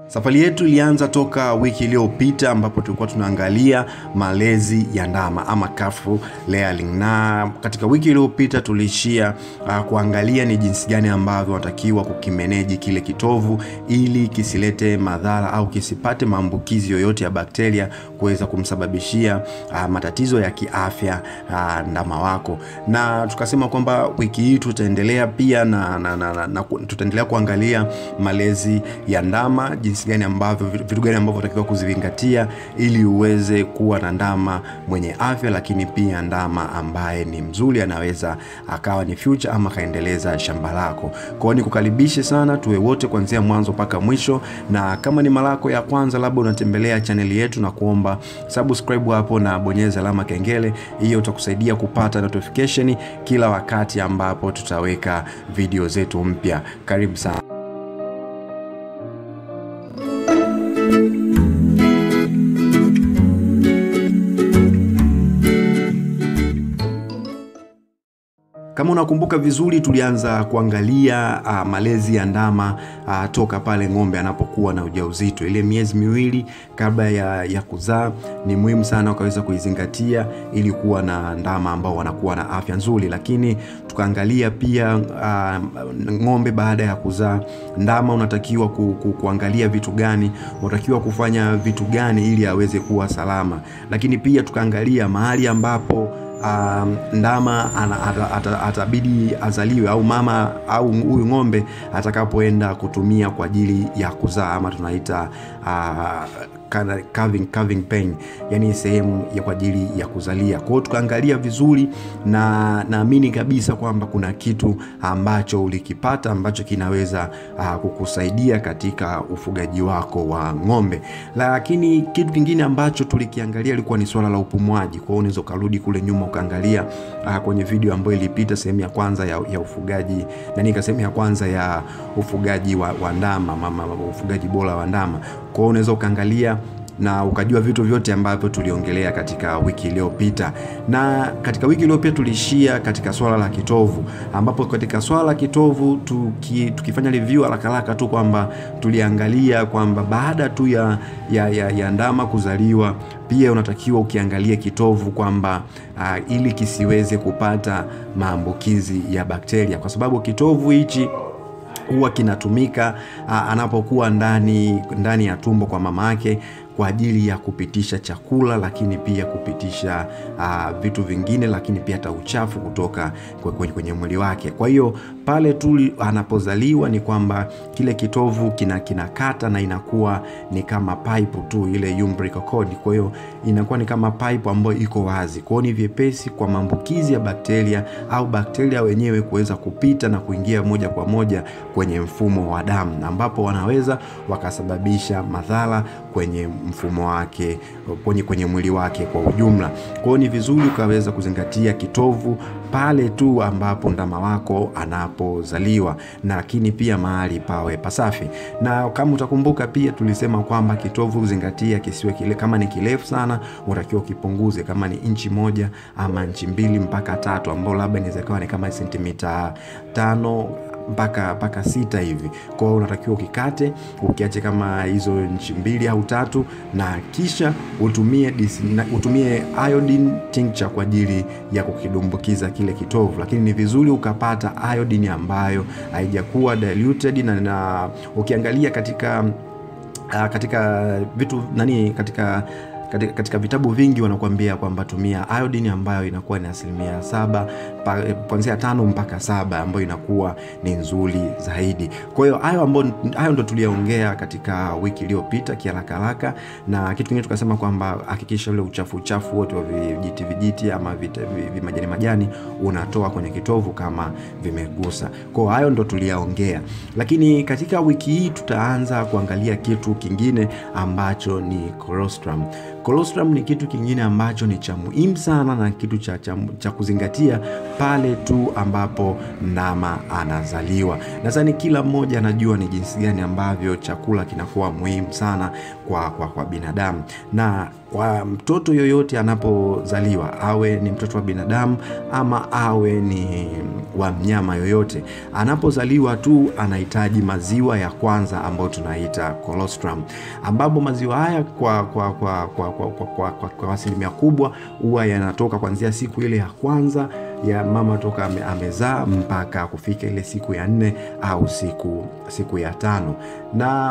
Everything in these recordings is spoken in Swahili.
Safari yetu ilianza toka wiki iliyopita ambapo tulikuwa tunaangalia malezi ya ndama ama calf rearing, na katika wiki iliyopita tuliishia uh, kuangalia ni jinsi gani ambavyo wanatakiwa kukimeneji kile kitovu ili kisilete madhara au kisipate maambukizi yoyote ya bakteria kuweza kumsababishia uh, matatizo ya kiafya uh, ndama wako, na tukasema kwamba wiki hii tutaendelea pia na, na, na, na, na tutaendelea kuangalia malezi ya ndama jinsi gani ambavyo vitu gani ambavyo unatakiwa kuzizingatia ili uweze kuwa na ndama mwenye afya, lakini pia ndama ambaye ni mzuri, anaweza akawa ni future ama akaendeleza shamba lako. Kwa hiyo nikukaribishe sana, tuwe wote kuanzia mwanzo mpaka mwisho, na kama ni mara yako ya kwanza labda unatembelea chaneli yetu, na kuomba subscribe hapo na bonyeza alama kengele, hiyo utakusaidia kupata notification kila wakati ambapo tutaweka video zetu mpya. Karibu sana. Kama unakumbuka vizuri, tulianza kuangalia uh, malezi ya ndama uh, toka pale ng'ombe anapokuwa na ujauzito. Ile miezi miwili kabla ya, ya kuzaa ni muhimu sana ukaweza kuizingatia ili kuwa na ndama ambao wanakuwa na afya nzuri, lakini tukaangalia pia uh, ng'ombe baada ya kuzaa, ndama unatakiwa ku, ku, kuangalia vitu gani, unatakiwa kufanya vitu gani ili aweze kuwa salama, lakini pia tukaangalia mahali ambapo Um, ndama atabidi azaliwe au mama au huyu ng'ombe atakapoenda kutumia kwa ajili ya kuzaa ama tunaita uh, calving, calving pen, yani sehemu ya kwa ajili ya kuzalia. Kwa hiyo tukaangalia vizuri, na naamini kabisa kwamba kuna kitu ambacho ulikipata ambacho kinaweza uh, kukusaidia katika ufugaji wako wa ng'ombe. Lakini kitu kingine ambacho tulikiangalia ilikuwa ni swala la upumuaji. Kwa hiyo unaweza ukarudi kule nyuma ukaangalia uh, kwenye video ambayo ilipita sehemu ya kwanza ya, ya ufugaji nani, sehemu ya kwanza ya ufugaji wa, wa ndama mama, ufugaji bora wa ndama. Kwa hiyo unaweza ukaangalia na ukajua vitu vyote ambavyo tuliongelea katika wiki iliyopita. Na katika wiki iliyopita tuliishia katika swala la kitovu, ambapo katika swala la kitovu tuki, tukifanya review haraka haraka tu kwamba tuliangalia kwamba baada tu ya, ya, ya, ya ndama kuzaliwa pia unatakiwa ukiangalia kitovu kwamba uh, ili kisiweze kupata maambukizi ya bakteria, kwa sababu kitovu hichi huwa kinatumika uh, anapokuwa ndani ndani ya tumbo kwa mama yake kwa ajili ya kupitisha chakula, lakini pia kupitisha uh, vitu vingine, lakini pia hata uchafu kutoka kwenye, kwenye mwili wake. Kwa hiyo pale tu anapozaliwa ni kwamba kile kitovu kina kinakata na inakuwa ni kama pipe tu, ile umbilical cord. Kwa hiyo inakuwa ni kama pipe ambayo iko wazi, kwa hiyo ni vyepesi kwa maambukizi ya bakteria au bakteria wenyewe kuweza kupita na kuingia moja kwa moja kwenye mfumo wa damu, ambapo wanaweza wakasababisha madhara kwenye mfumo wake kwenye, kwenye mwili wake kwa ujumla. Kwa hiyo ni vizuri ukaweza kuzingatia kitovu pale tu ambapo ndama wako anapozaliwa, na lakini pia mahali pawe pasafi. Na kama utakumbuka pia tulisema kwamba kitovu zingatia kisiwe kile, kama ni kirefu sana unatakiwa ukipunguze, kama ni inchi moja ama inchi mbili mpaka tatu, ambao labda inaweza kuwa ni kama sentimita tano mpaka mpaka sita hivi. Kwa hiyo unatakiwa ukikate ukiache kama hizo nchi mbili au tatu, na kisha utumie na utumie iodine tincture kwa ajili ya kukidumbukiza kile kitovu, lakini ni vizuri ukapata iodine ambayo haijakuwa diluted na, na ukiangalia katika uh, katika vitu nani katika katika, katika vitabu vingi wanakuambia kwamba tumia iodine ambayo inakuwa ni asilimia saba kuanzia tano mpaka saba ambayo inakuwa ni nzuri zaidi. Kwa hiyo hayo ambayo hayo ndo tuliyaongea katika wiki iliyopita kiharaka haraka, na kitu kingine tukasema kwamba hakikisha ule uchafu uchafu wote wa vijiti vijiti ama vimajani majani unatoa kwenye kitovu kama vimegusa. Kwa hiyo hayo ndo tuliyaongea, lakini katika wiki hii tutaanza kuangalia kitu kingine ambacho ni colostrum. Colostrum ni kitu kingine ambacho ni cha muhimu sana na kitu cha, cha, cha kuzingatia pale tu ambapo ndama anazaliwa. Nadhani kila mmoja anajua ni jinsi gani ambavyo chakula kinakuwa muhimu sana kwa, kwa, kwa binadamu na kwa mtoto yoyote anapozaliwa, awe ni mtoto wa binadamu ama awe ni wa mnyama yoyote, anapozaliwa tu anahitaji maziwa ya kwanza ambayo tunaita colostrum, ambapo maziwa haya kwa kwa kwa kwa kwa, kwa, kwa, kwa, kwa asilimia kubwa huwa yanatoka kuanzia siku ile ya kwanza ya mama toka ame, amezaa mpaka kufika ile siku ya nne au siku siku ya tano na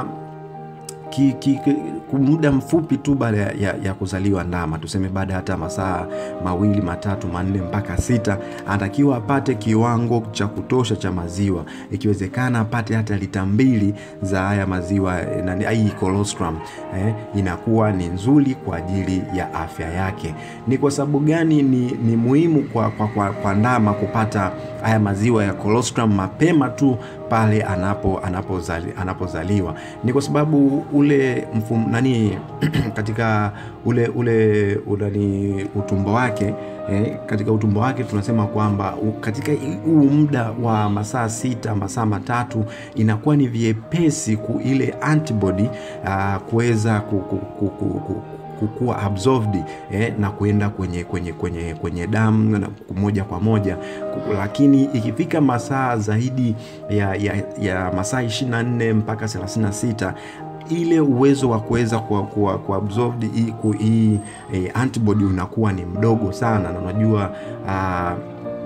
ki, ki, ki, muda mfupi tu baada ya, ya, ya kuzaliwa ndama, tuseme baada ya hata masaa mawili matatu manne mpaka sita, anatakiwa apate kiwango cha kutosha cha maziwa, ikiwezekana apate hata lita mbili za haya maziwa na hii colostrum eh, inakuwa ni nzuri kwa ajili ya afya yake. Ni kwa sababu gani ni, ni muhimu kwa, kwa, kwa, kwa ndama kupata haya maziwa ya colostrum mapema tu pale anapo anapozali, anapozaliwa ni kwa sababu ule mfum, nani katika ule ule ulani utumbo wake eh, katika utumbo wake tunasema kwamba katika huu muda wa masaa sita masaa matatu inakuwa ni vyepesi ku ile antibody uh, kuweza ku, ku, ku, ku, ku, kukuwa absorbed eh, na kuenda kwenye kwenye kwenye kwenye damu moja kwa moja, lakini ikifika masaa zaidi ya, ya, ya masaa 24 mpaka 36 ile uwezo wa kuweza kuabsorb hii eh, antibody unakuwa ni mdogo sana, na unajua uh,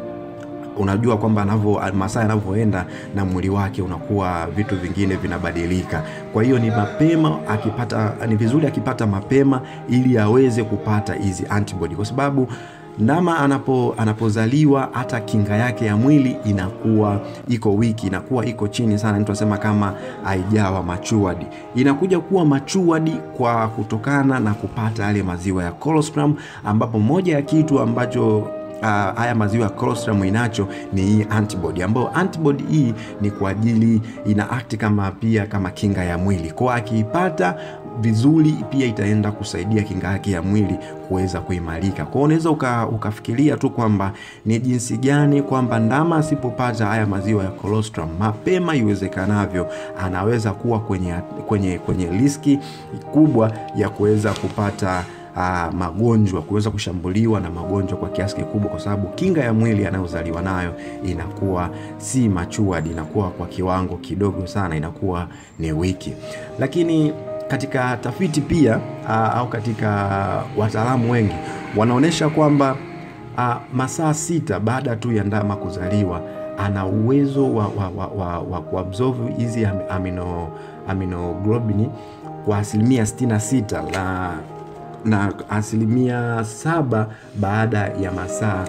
unajua kwamba anavyo masaa yanavyoenda na mwili wake unakuwa vitu vingine vinabadilika. Kwa hiyo ni mapema akipata, ni vizuri akipata mapema ili aweze kupata hizi antibody, kwa sababu ndama anapo anapozaliwa hata kinga yake ya mwili inakuwa iko wiki, inakuwa iko chini sana, mtu anasema kama haijawa matured. Inakuja kuwa matured kwa kutokana na kupata yale maziwa ya colostrum, ambapo moja ya kitu ambacho Uh, haya maziwa ya colostrum inacho ni hii antibody, ambayo antibody hii ni kwa ajili ina act kama pia kama kinga ya mwili, kwa akiipata vizuri pia itaenda kusaidia kinga yake ya mwili kuweza kuimarika. Kwa hiyo unaweza uka, ukafikiria tu kwamba ni jinsi gani kwamba ndama asipopata haya maziwa ya colostrum mapema iwezekanavyo, anaweza kuwa kwenye, kwenye, kwenye riski kubwa ya kuweza kupata Uh, magonjwa kuweza kushambuliwa na magonjwa kwa kiasi kikubwa, kwa sababu kinga ya mwili anayozaliwa nayo inakuwa si matured, inakuwa kwa kiwango kidogo sana, inakuwa ni wiki. Lakini katika tafiti pia uh, au katika wataalamu wengi wanaonyesha kwamba uh, masaa sita baada tu ya ndama kuzaliwa ana uwezo wa, wa, wa, wa, wa kuabsorb hizi amino, aminoglobini kwa asilimia 66 la na asilimia saba baada ya masaa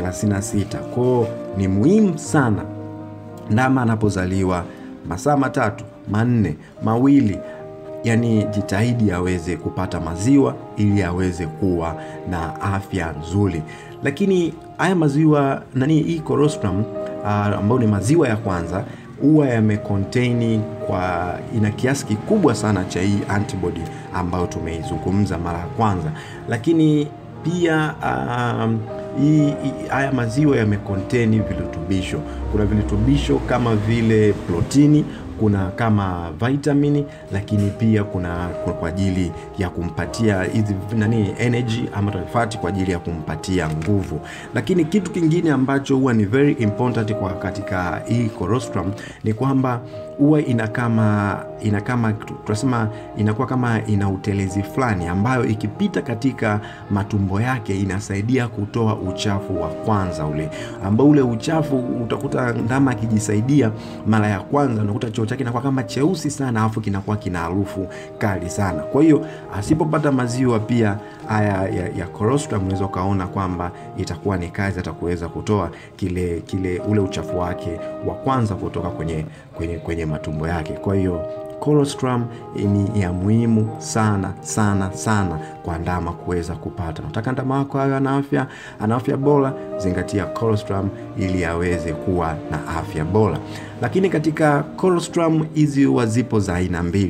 36. Kwao ni muhimu sana ndama anapozaliwa masaa matatu manne mawili, yani jitahidi aweze kupata maziwa ili aweze kuwa na afya nzuri. Lakini haya maziwa nani, hii colostrum uh, ambayo ni maziwa ya kwanza huwa yamecontain kwa ina kiasi kikubwa sana cha hii antibody ambayo tumeizungumza mara ya kwanza, lakini pia um, hii haya maziwa yamecontain virutubisho. Kuna virutubisho kama vile protini, kuna kama vitamini, lakini pia kuna kwa ajili ya kumpatia hizi nani energy ama fati kwa ajili ya kumpatia nguvu. Lakini kitu kingine ambacho huwa ni very important kwa katika hii colostrum ni kwamba huwa ina kama ina kama tunasema inakuwa kama ina utelezi fulani ambayo ikipita katika matumbo yake inasaidia kutoa uchafu wa kwanza ule ambao ule uchafu utakuta ndama akijisaidia mara ya kwanza unakuta choo chake kinakuwa kama cheusi sana alafu kinakuwa kina harufu kali sana. Kwa hiyo asipopata maziwa pia haya ya, ya colostrum unaweza ukaona kwamba itakuwa ni kazi hata kuweza kutoa kile kile ule uchafu wake wa kwanza kutoka kwenye, kwenye, kwenye matumbo yake. Kwa hiyo colostrum ni ya muhimu sana sana sana kwa ndama kuweza kupata. Nataka ndama wako awe ana afya ana afya bora, zingatia colostrum ili aweze kuwa na afya bora. Lakini katika colostrum hizi huwa zipo za aina mbili.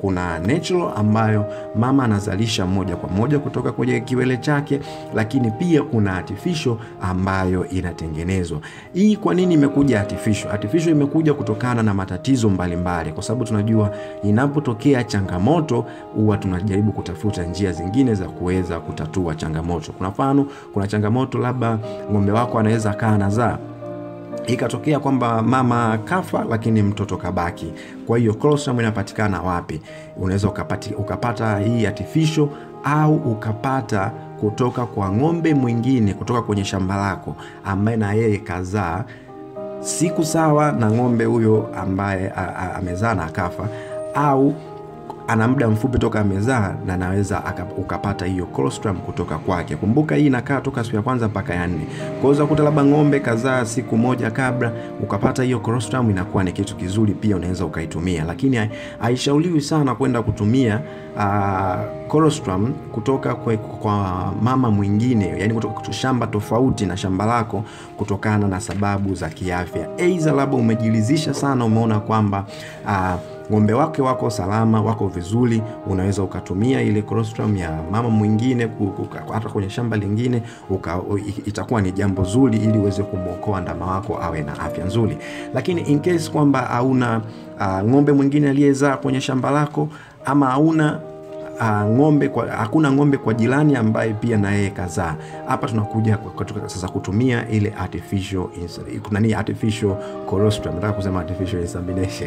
kuna natural ambayo mama anazalisha moja kwa moja kutoka kwenye kiwele chake, lakini pia kuna artificial ambayo inatengenezwa. Hii kwa nini imekuja artificial? Artificial imekuja kutokana na matatizo mbalimbali, kwa sababu tunajua inapotokea changamoto huwa tunajaribu kutafuta njia zingine za kuweza kutatua changamoto. Kuna mfano, kuna changamoto labda ng'ombe wako anaweza kaa anazaa ikatokea kwamba mama kafa lakini mtoto kabaki. Kwa hiyo colostrum inapatikana wapi? Unaweza ukapati, ukapata hii artificial au ukapata kutoka kwa ng'ombe mwingine kutoka kwenye shamba lako ambaye na yeye kazaa siku sawa na ng'ombe huyo ambaye amezaa na akafa au ana muda mfupi toka amezaa na naweza ukapata hiyo colostrum kutoka kwake. Kumbuka hii inakaa toka siku ya kwanza mpaka ya nne. Kwa hiyo kuta labda ng'ombe kazaa siku moja kabla ukapata hiyo colostrum, inakuwa ni kitu kizuri, pia unaweza ukaitumia, lakini haishauriwi sana kwenda kutumia uh, colostrum kutoka kwa, kwa mama mwingine, yani kutoka shamba tofauti na shamba lako, kutokana na sababu za kiafya. Aidha labda umejilizisha sana, umeona kwamba uh, ng'ombe wake wako salama, wako vizuri, unaweza ukatumia ile colostrum ya mama mwingine hata kwenye shamba lingine uka, itakuwa ni jambo zuri, ili uweze kumwokoa ndama wako awe na afya nzuri. Lakini in case kwamba hauna uh, ng'ombe mwingine aliyezaa kwenye shamba lako ama hauna Uh, ng'ombe kwa, hakuna ng'ombe kwa jirani ambaye pia na yeye kazaa. Hapa tunakuja sasa kutumia ile artificial nani, artificial colostrum. Nataka kusema artificial insemination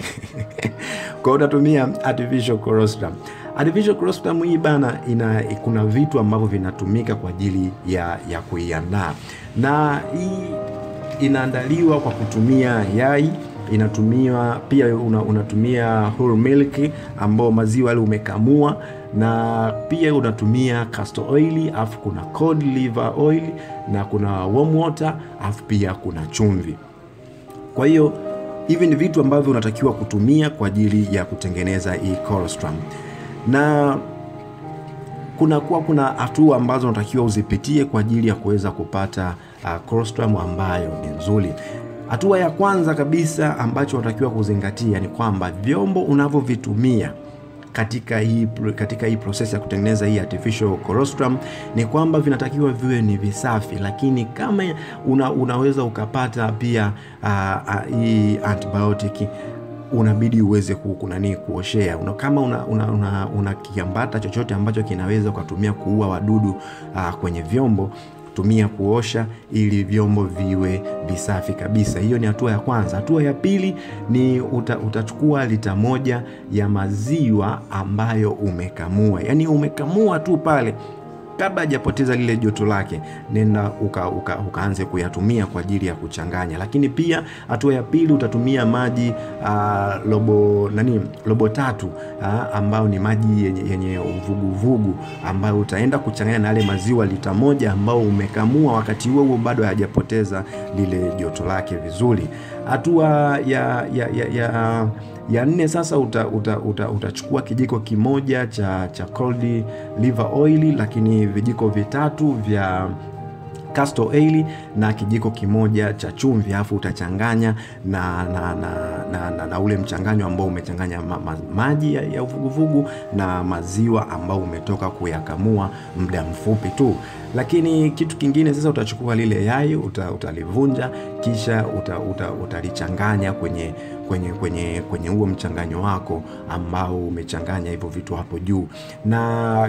kwa hiyo utatumia artificial colostrum. Artificial colostrum hii bana, ina kuna vitu ambavyo vinatumika kwa ajili ya, ya kuiandaa, na hii inaandaliwa kwa kutumia yai inatumiwa pia una, unatumia whole milk ambao maziwa yale umekamua, na pia unatumia castor oil, afu kuna cod liver oil na kuna warm water, afu pia kuna chumvi. Kwa hiyo hivi ni vitu ambavyo unatakiwa kutumia kwa ajili ya kutengeneza hii colostrum, na kuna kuwa kuna hatua ambazo unatakiwa uzipitie kwa ajili ya kuweza kupata uh, colostrum ambayo ni nzuri. Hatua ya kwanza kabisa ambacho unatakiwa kuzingatia ni kwamba vyombo unavyovitumia katika hii, katika hii proses ya kutengeneza hii artificial colostrum ni kwamba vinatakiwa viwe ni visafi, lakini kama una, unaweza ukapata pia uh, uh, hii antibiotic unabidi uweze kunani kuoshea una, kama una, una, una, una kiambata chochote ambacho kinaweza ukatumia kuua wadudu uh, kwenye vyombo tumia kuosha ili vyombo viwe visafi kabisa. Hiyo ni hatua ya kwanza. Hatua ya pili ni uta, utachukua lita moja ya maziwa ambayo umekamua, yaani umekamua tu pale kabla hajapoteza lile joto lake, nenda uka, uka, ukaanze kuyatumia kwa ajili ya kuchanganya. Lakini pia hatua ya pili utatumia maji uh, robo nani robo tatu uh, ambayo ni maji yenye, yenye uvuguvugu ambayo utaenda kuchanganya na yale maziwa lita moja ambao umekamua, wakati huo huo bado hayajapoteza lile joto lake vizuri. Hatua ya, ya, ya, ya ya nne sasa utachukua uta, uta, uta kijiko kimoja cha, cha cod liver oil, lakini vijiko vitatu vya castor oil na kijiko kimoja cha chumvi, alafu utachanganya na, na, na, na, na, na ule mchanganyo ambao umechanganya ma, ma, maji ya, ya uvuguvugu na maziwa ambao umetoka kuyakamua muda mfupi tu. Lakini kitu kingine sasa, utachukua lile yai uta, utalivunja kisha utalichanganya uta, uta kwenye kwenye kwenye kwenye huo mchanganyo wako ambao umechanganya hivyo vitu hapo juu. Na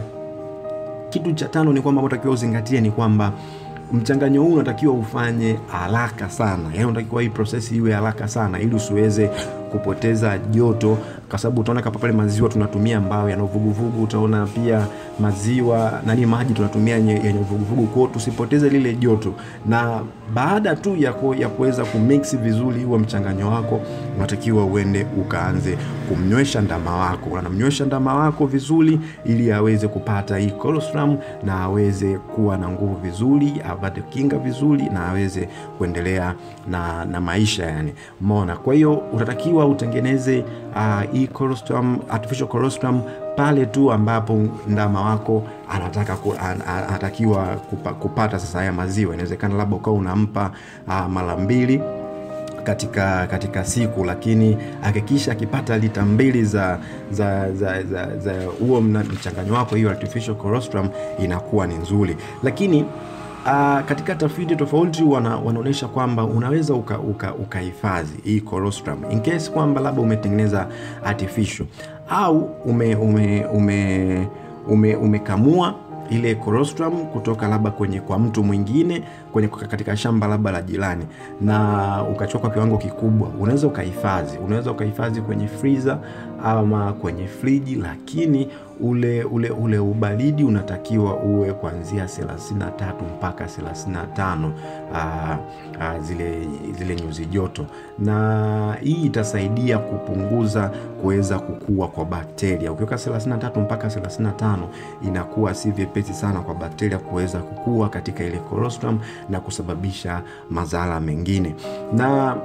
kitu cha tano ni kwamba unatakiwa uzingatie ni kwamba mchanganyo huu unatakiwa ufanye haraka sana, yaani unatakiwa hii prosesi iwe haraka sana ili usiweze kupoteza joto, kwa sababu utaona kapa pale maziwa tunatumia ambayo yana uvuguvugu, utaona pia maziwa nani, maji tunatumia yenye uvuguvugu, kwao tusipoteze lile joto. Na baada tu ya ya kuweza kumix vizuri huo mchanganyo wako, unatakiwa uende ukaanze kumnywesha ndama wako. Unamnywesha ndama wako vizuri, ili aweze kupata hii colostrum na aweze kuwa na nguvu vizuri, apate kinga vizuri na aweze kuendelea na, na maisha yani, umeona. Kwa hiyo utatakiwa utengeneze uh, hii colostrum, artificial colostrum pale tu ambapo ndama wako anataka ku, an, anatakiwa kupa, kupata sasa haya maziwa. Inawezekana labda ukawa unampa uh, mara mbili katika katika siku, lakini hakikisha akipata lita mbili za za za za, za huo mchanganyo wako, hiyo artificial colostrum inakuwa ni nzuri, lakini Uh, katika tafiti tofauti wana, wanaonyesha kwamba unaweza ukahifadhi uka, uka hii colostrum in case kwamba labda umetengeneza artificial au ume ume ume ume umekamua ile colostrum kutoka labda kwenye kwa mtu mwingine kwenye katika shamba labda la jirani na ukachukua kwa kiwango kikubwa, unaweza ukahifadhi, unaweza ukahifadhi kwenye freezer ama kwenye friji, lakini ule ule ule ubaridi unatakiwa uwe kuanzia 33 mpaka 35 aa, aa, zile zile nyuzi joto, na hii itasaidia kupunguza kuweza kukua kwa bakteria. Ukiweka 33 mpaka 35 inakuwa si vyepesi sana kwa bakteria kuweza kukua katika ile colostrum na kusababisha madhara mengine na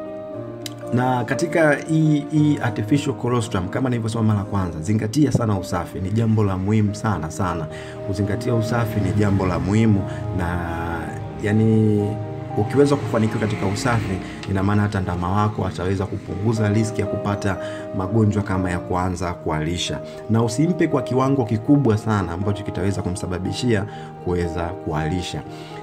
na katika hii hii artificial colostrum kama nilivyosema mara kwanza, zingatia sana usafi, ni jambo la muhimu sana sana. Kuzingatia usafi ni jambo la muhimu, na yani ukiweza kufanikiwa katika usafi, ina maana hata ndama wako ataweza kupunguza riski ya kupata magonjwa kama ya kuanza kualisha, na usimpe kwa kiwango kikubwa sana ambacho kitaweza kumsababishia kuweza kualisha.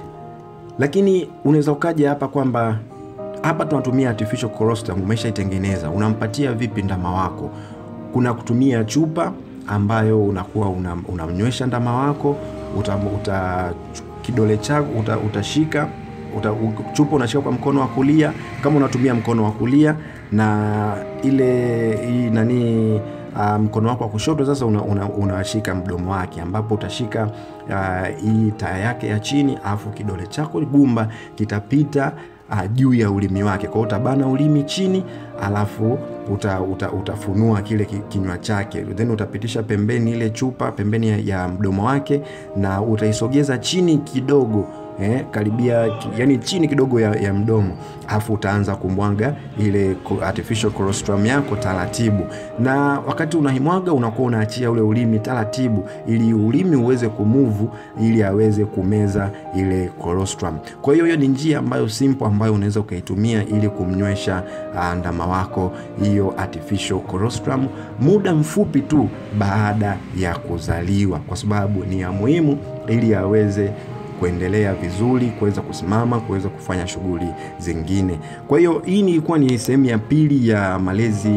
Lakini unaweza ukaja hapa kwamba hapa tunatumia artificial colostrum, umeshaitengeneza, unampatia vipi ndama wako? Kuna kutumia chupa ambayo unakuwa unamnywesha una ndama wako uta, uta kidole chako uta, utashika uta, chupa unashika kwa mkono wa kulia kama unatumia mkono wa kulia na ile hii nani Uh, mkono wako wa kushoto sasa unashika una, una mdomo wake ambapo utashika hii uh, taya yake ya chini, alafu kidole chako gumba kitapita uh, juu ya ulimi wake. Kwa hiyo utabana ulimi chini, alafu uta, uta, utafunua kile kinywa chake, then utapitisha pembeni ile chupa pembeni ya, ya mdomo wake na utaisogeza chini kidogo eh, karibia yani chini kidogo ya, ya mdomo, alafu utaanza kumwaga ile artificial colostrum yako taratibu, na wakati unaimwaga unakuwa unaachia ule ulimi taratibu, ili ulimi uweze kumuvu, ili aweze kumeza ile colostrum. Kwa hiyo hiyo ni njia ambayo simple ambayo unaweza ukaitumia ili kumnywesha uh, ndama wako hiyo artificial colostrum muda mfupi tu baada ya kuzaliwa, kwa sababu ni ya muhimu ili aweze kuendelea vizuri, kuweza kusimama, kuweza kufanya shughuli zingine. Kwa hiyo hii ilikuwa ni sehemu ya pili ya malezi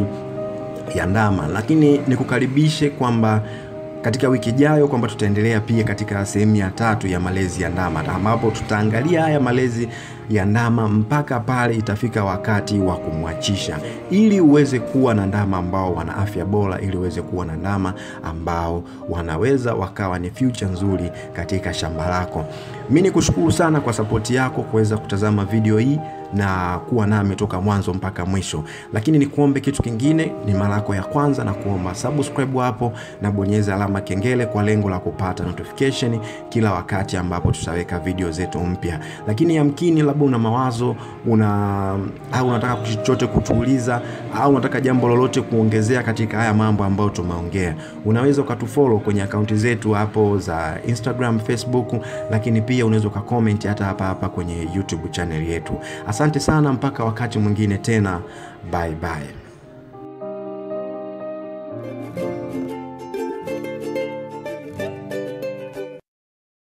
ya ndama, lakini nikukaribishe kwamba katika wiki ijayo kwamba tutaendelea pia katika sehemu ya tatu ya malezi ya ndama, ambapo tutaangalia haya malezi ya ndama mpaka pale itafika wakati wa kumwachisha, ili uweze kuwa na ndama ambao wana afya bora, ili uweze kuwa na ndama ambao wanaweza wakawa ni future nzuri katika shamba lako. Mi ni kushukuru sana kwa sapoti yako kuweza kutazama video hii na kuwa nami toka mwanzo mpaka mwisho, lakini nikuombe kitu kingine, ni mara yako ya kwanza na kuomba subscribe hapo na bonyeza alama kengele kwa lengo la kupata notification kila wakati ambapo tutaweka video zetu mpya. Lakini yamkini labda una mawazo una au unataka chochote kutuuliza au unataka jambo lolote kuongezea katika haya mambo ambayo tumeongea, unaweza ukatufollow kwenye akaunti zetu hapo za Instagram, Facebook, lakini pia unaweza ukacomment hata hapa hapa kwenye YouTube channel yetu. Asante sana, mpaka wakati mwingine tena, bye bye.